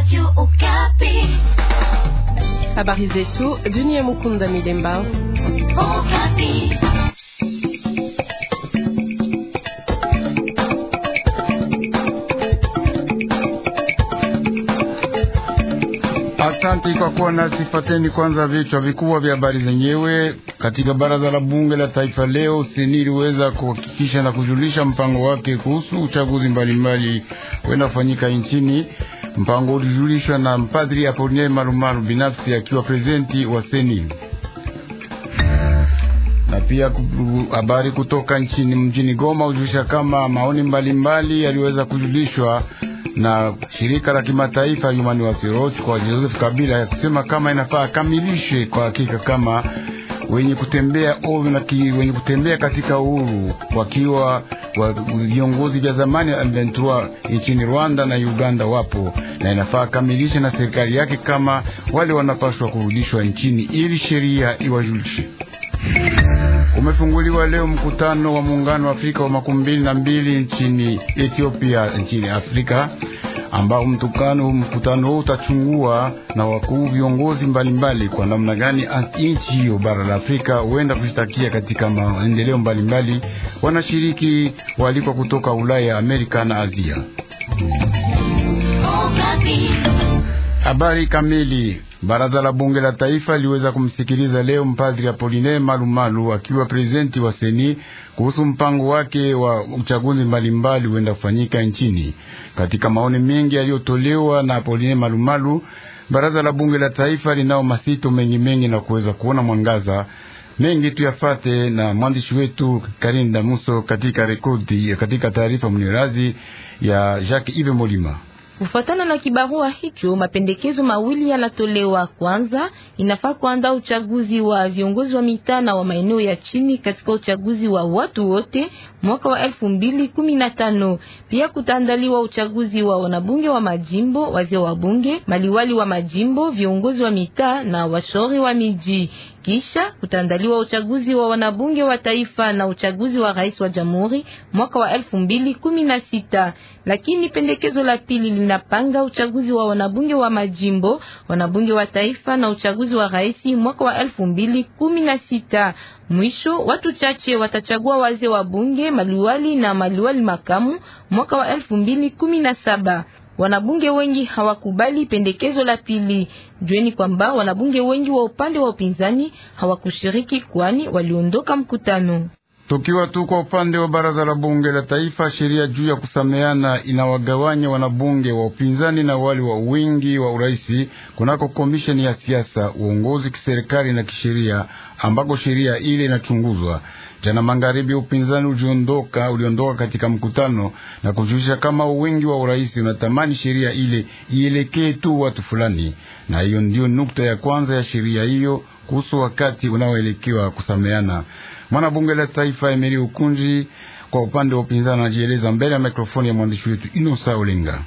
Habari zetu dunia. Mukunda Milemba. Asante kwa kuwa nasi. Fateni kwanza vichwa vikubwa vya habari zenyewe. Katika baraza la bunge la taifa leo, seni iliweza kuhakikisha na kujulisha mpango wake kuhusu uchaguzi mbalimbali kwenda kufanyika nchini. Mpango ulijulishwa na mpadri Apoline Malumalu binafsi akiwa prezidenti wa seni na pia habari kutoka nchini mjini Goma hujulisha kama maoni mbalimbali yaliweza kujulishwa na shirika la kimataifa Human Rights Watch kwa Joseph Kabila ya kusema kama inafaa akamilishe kwa hakika kama wenye kutembea ovyo na wenye kutembea katika uhuru wakiwa wa viongozi vya zamani ya M23 nchini Rwanda na Uganda wapo, na inafaa akamilishe na serikali yake kama wale wanapaswa kurudishwa nchini ili sheria iwajulishe. Umefunguliwa leo mkutano wa muungano wa Afrika wa makumi mbili na mbili nchini Ethiopia, nchini Afrika, ambao mtukano mkutano huu utachungua na wakuu viongozi mbalimbali kwa namna gani nchi hiyo bara la Afrika huenda kushtakia katika maendeleo mbalimbali. Wanashiriki walikwa kutoka Ulaya, Amerika na Asia. Habari kamili. Baraza la bunge la taifa liweza kumsikiliza leo mpadri Apoline Malumalu akiwa prezidenti wa seni kuhusu mpango wake wa uchaguzi mbalimbali huenda kufanyika nchini. Katika maoni mengi yaliyotolewa na Apoline Malumalu, baraza la bunge la taifa linao masito mengi mengi na kuweza kuona mwangaza mengi tuyafate na mwandishi wetu Karinda Muso katika rekodi katika taarifa mnirazi ya Jacques Ive Molima. Kufuatana na kibarua hicho, mapendekezo mawili yanatolewa. Kwanza, inafaa kuandaa uchaguzi wa viongozi wa mitaa na wa maeneo ya chini katika uchaguzi wa watu wote mwaka wa elfu mbili kumi na tano. Pia kutaandaliwa uchaguzi wa wanabunge wa majimbo, wazee wa bunge, maliwali wa majimbo, viongozi wa mitaa na washauri wa miji. Kisha kutaandaliwa uchaguzi wa wanabunge wa taifa na uchaguzi wa rais wa jamhuri mwaka wa elfu mbili kumi na sita. Lakini pendekezo la pili linapanga uchaguzi wa wanabunge wa majimbo, wanabunge wa taifa na uchaguzi wa rais mwaka wa elfu mbili kumi na sita. Mwisho watu chache watachagua wazee wa bunge, maliwali na maliwali makamu mwaka wa elfu mbili kumi na saba. Wanabunge wengi hawakubali pendekezo la pili. Jueni kwamba wanabunge wengi wa upande wa upinzani hawakushiriki kwani waliondoka mkutano. Tukiwa tu kwa upande wa baraza la bunge la taifa, sheria juu ya kusameana inawagawanya wanabunge wa upinzani na wale wa wingi wa uraisi kunako komisheni ya siasa, uongozi kiserikali na kisheria, ambako sheria ile inachunguzwa. Jana magharibi, upinzani uliondoka uliondoka katika mkutano na kujulisha kama wingi wa uraisi unatamani sheria ile ielekee tu watu fulani, na hiyo ndiyo nukta ya kwanza ya sheria hiyo kuhusu wakati unaoelekewa kusameana. Mwanabunge la taifa Emeri Ukunji kwa upande wa upinzani anajieleza mbele ya mikrofoni ya mwandishi wetu Inosa Olenga.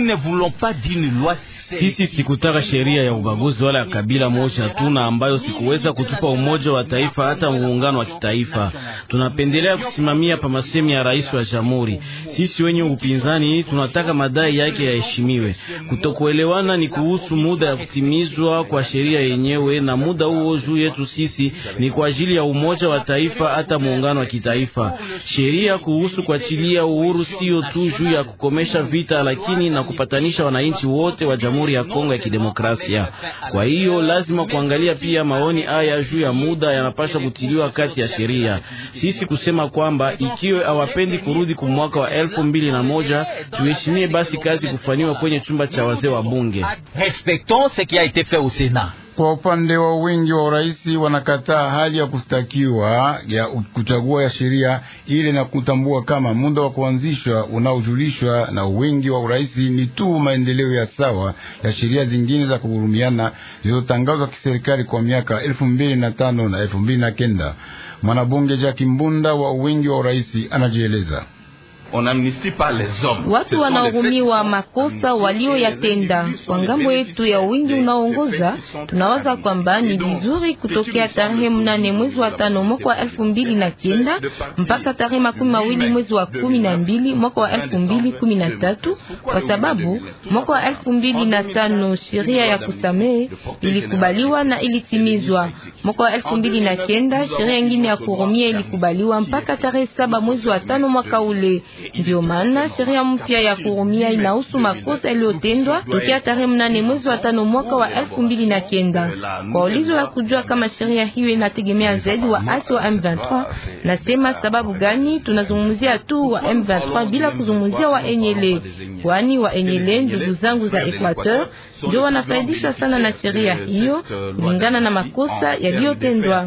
Sisi sikutaka sheria ya ubaguzi wala ya kabila moja tuna ambayo sikuweza kutupa umoja wa taifa hata muungano wa kitaifa. Tunapendelea kusimamia pa masemi ya rais wa jamhuri. Sisi wenye upinzani tunataka madai yake yaheshimiwe. Kutokuelewana ni kuhusu muda ya kutimizwa kwa sheria yenyewe, na muda huo juu yetu sisi ni kwa ajili ya umoja wa taifa hata muungano wa kitaifa. Sheria kuhusu kuachilia uhuru sio tu juu ya kukomesha vita, lakini na kupatanisha wananchi wote wa Jamhuri ya Kongo ya Kidemokrasia. Kwa hiyo lazima kuangalia pia maoni haya juu ya muda yanapaswa kutiliwa kati ya sheria. Sisi kusema kwamba ikiwa hawapendi kurudi ku mwaka wa elfu mbili na moja tuheshimie basi kazi kufanywa kwenye chumba cha wazee wa bunge. Kwa upande wa wingi wa uraisi wanakataa hali ya kustakiwa ya kuchagua ya sheria ile na kutambua kama muda wa kuanzishwa unaojulishwa na wingi wa uraisi ni tu maendeleo ya sawa ya sheria zingine za kuhurumiana zilizotangazwa kiserikali kwa miaka elfu mbili na tano na elfu mbili na kenda. Mwanabunge Jaki Mbunda wa wingi wa uraisi anajieleza. Watu wanahurumiwa makosa walioyatenda. Kwa ngambo yetu ya wingi unaongoza, tunawaza kwamba ni vizuri kutokea tarehe mnane mwezi wa tano mwaka wa elfu mbili na kenda mpaka tarehe makumi mawili mwezi wa kumi na mbili mwaka wa elfu mbili kumi na tatu kwa sababu mwaka wa elfu mbili na tano sheria ya kusamehe ilikubaliwa na ilitimizwa. Mwaka wa elfu mbili na kenda sheria ingine ya kurumia ilikubaliwa mpaka tarehe saba mwezi wa tano mwaka ule. Ndio maana sheria mpya ya kurumia inahusu makosa yaliyotendwa tokea tarehe mnane mwezi wa tano mwaka wa elfu mbili na kenda. Kwa ulizo la kujua kama sheria hiyo inategemea zaidi waasi wa M23, nasema sababu gani tunazungumzia tu wa M23 bila kuzungumzia wa Enyele, kwani wa Enyele ndugu zangu za Equateur ndio wanafaidishwa sana na sheria hiyo kulingana na makosa yaliyotendwa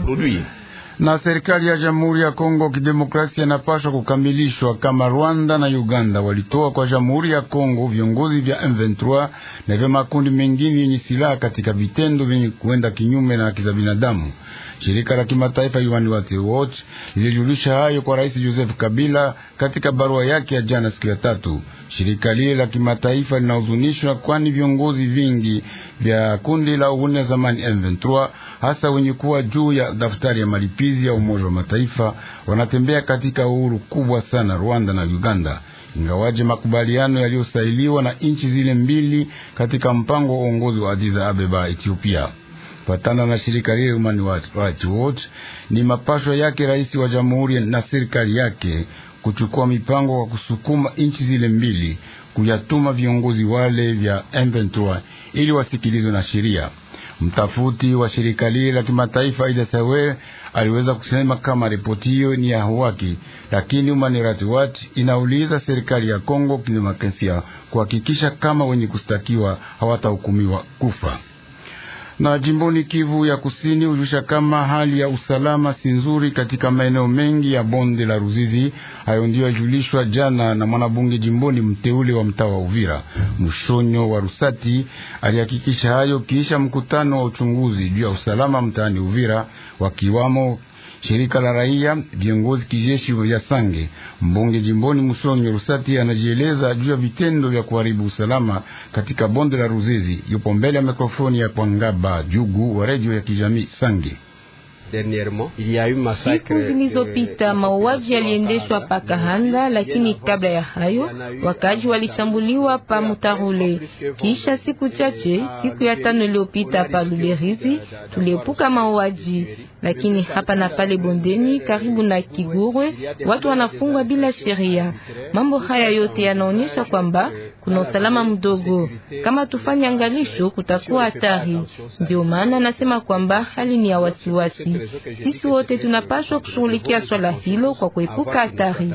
na serikali ya Jamhuri ya Kongo Kidemokrasia inapaswa kukamilishwa kama Rwanda na Uganda walitoa kwa Jamhuri ya Kongo viongozi vya M23 na vya makundi mengine yenye silaha katika vitendo vyenye kuenda kinyume na haki za binadamu. Shirika la kimataifa Human Rights Watch lilijulisha hayo kwa Rais Joseph Kabila katika barua yake ya jana siku ya tatu. Shirika lile la kimataifa linahuzunishwa kwani viongozi vingi vya kundi la uhuni ya zamani M23 hasa wenye kuwa juu ya daftari ya malipizi ya Umoja wa Mataifa wanatembea katika uhuru kubwa sana Rwanda na Uganda, ingawaje makubaliano yaliyosailiwa na nchi zile mbili katika mpango wa uongozi wa Addis Ababa, Ethiopia. Patana na shirika lile Human Rights Watch, ni mapasho yake rais wa jamhuri na serikali yake kuchukua mipango kwa kusukuma nchi zile mbili kuyatuma viongozi wale vya M23 ili wasikilizwe na sheria. Mtafuti wa shirika lile la kimataifa Ida Sawer aliweza kusema kama ripoti hiyo ni ya haki, lakini Human Rights Watch inauliza serikali ya Kongo Kidemokrasia kuhakikisha kama wenye kustakiwa hawatahukumiwa kufa na jimboni Kivu ya Kusini hujusha kama hali ya usalama si nzuri katika maeneo mengi ya bonde la Ruzizi. Hayo ndiyo yajulishwa jana na mwanabunge jimboni mteule wa mtaa wa Uvira, Mshonyo wa Rusati. Alihakikisha hayo kisha mkutano wa uchunguzi juu ya usalama mtaani Uvira, wakiwamo shirika la raia, viongozi kijeshi vya Sange. Mbunge jimboni Musonyo Rusati anajieleza juu ya vitendo vya kuharibu usalama katika bonde la Ruzizi. Yupo mbele ya mikrofoni ya Kwangaba Jugu wa redio ya kijamii Sange. Siku zilizopita mauaji yaliendeshwa pa Kahanda, lakini kabla ya hayo wakaji walishambuliwa pa Mutarule. Kisha siku chache, siku ya tano iliyopita pa Luberizi, tuliepuka mauaji, lakini hapa na pale bondeni karibu na Kigurwe watu wanafungwa bila sheria. Mambo haya yote yanaonyesha kwamba kuna usalama mdogo. Kama tufanye angalisho, kutakuwa hatari. Ndio maana nasema kwamba hali ni ya wasiwasi. Sisi wote tunapaswa kushughulikia swala hilo kwa kuepuka hatari.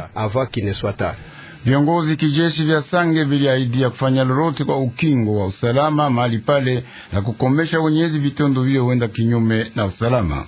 Viongozi kijeshi vya Sange viliahidia kufanya lolote kwa ukingo wa usalama mahali pale na kukomesha wenyezi vitendo vile huenda kinyume na usalama.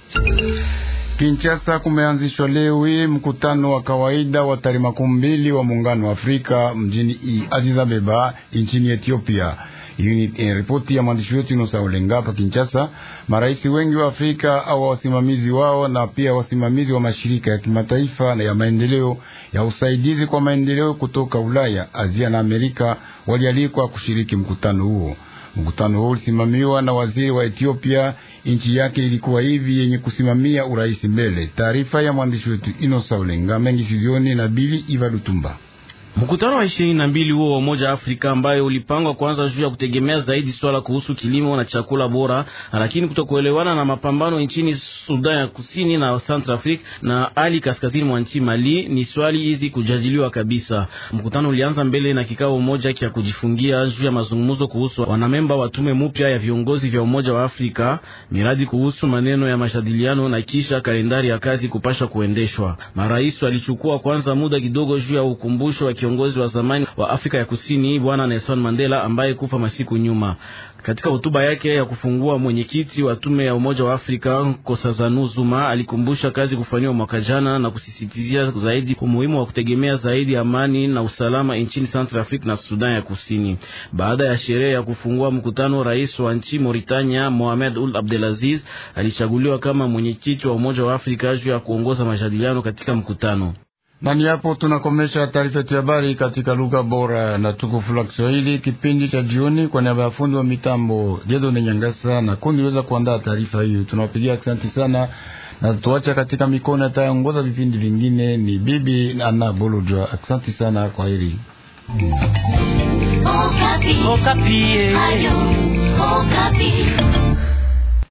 Kinshasa kumeanzishwa leo hii mkutano wa kawaida wa tarehe makumi mbili wa muungano wa Afrika mjini Addis Ababa nchini Ethiopia. Hii ni ripoti ya mwandishi wetu Inosa Olenga hapa Kinshasa. Marais wengi wa Afrika au wasimamizi wao na pia wasimamizi wa mashirika ya kimataifa na ya maendeleo ya usaidizi kwa maendeleo kutoka Ulaya, Asia na Amerika walialikwa kushiriki mkutano huo. Mkutano huo ulisimamiwa na waziri wa Ethiopia. Nchi yake ilikuwa hivi yenye kusimamia urais mbele. Taarifa ya mwandishi wetu Inosa Olenga mengi sivioni na Bili Iva Lutumba. Mkutano wa ishirini na mbili huo wa Umoja wa Afrika ambayo ulipangwa kwanza juu ya kutegemea zaidi swala kuhusu kilimo na chakula bora, lakini kutokuelewana na mapambano nchini Sudan ya Kusini na Central Africa na hali kaskazini mwa nchi Mali, ni swali hizi kujadiliwa kabisa. Mkutano ulianza mbele na kikao moja cha kujifungia juu ya mazungumzo kuhusu wanamemba wa tume mpya ya viongozi vya Umoja wa Afrika, miradi kuhusu maneno ya majadiliano na kisha kalendari ya kazi kupasha kuendeshwa. Marais walichukua kwanza muda kidogo juu ya ukumbusho wa kiongozi wa zamani wa Afrika ya Kusini Bwana Nelson Mandela ambaye kufa masiku nyuma. Katika hotuba yake ya kufungua, mwenyekiti wa tume ya Umoja wa Afrika Nkosazana Zuma alikumbusha kazi kufanywa mwaka jana na kusisitizia zaidi umuhimu wa kutegemea zaidi amani na usalama nchini Central Africa na Sudan ya Kusini. Baada ya sherehe ya kufungua mkutano, rais wa nchi Mauritania Mohamed Ould Abdelaziz alichaguliwa kama mwenyekiti wa Umoja wa Afrika juu ya kuongoza majadiliano katika mkutano Na ni hapo tunakomesha taarifa yetu ya habari katika lugha bora na tukufu la Kiswahili, kipindi cha jioni. Kwa niaba ya fundi wa mitambo Jedone Nyangasa na kundi liweza kuandaa taarifa hiyo, tunawapigia asante sana na tuacha katika mikono ataongoza vipindi vingine ni bibi Ana Bolojwa. Asante sana, kwa heri. Okapi. Okapi. Ayo.